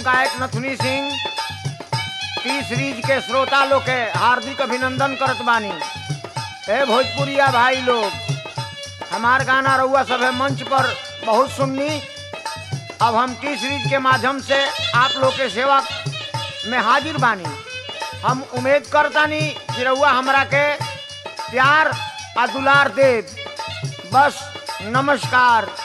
गायक नथुनी Singh T series के श्रोता लोग के हार्दिक अभिनंदन करत बानी हे भोजपुरिया भाई लोग हमार गाना रउआ सभे मंच पर बहुत सुननी अब हम टी सीरीज के माध्यम से आप लोग के सेवा में हाजिर बानी हम उम्मीद करतानी कि रउआ हमरा के प्यार आ दुलार देव बस नमस्कार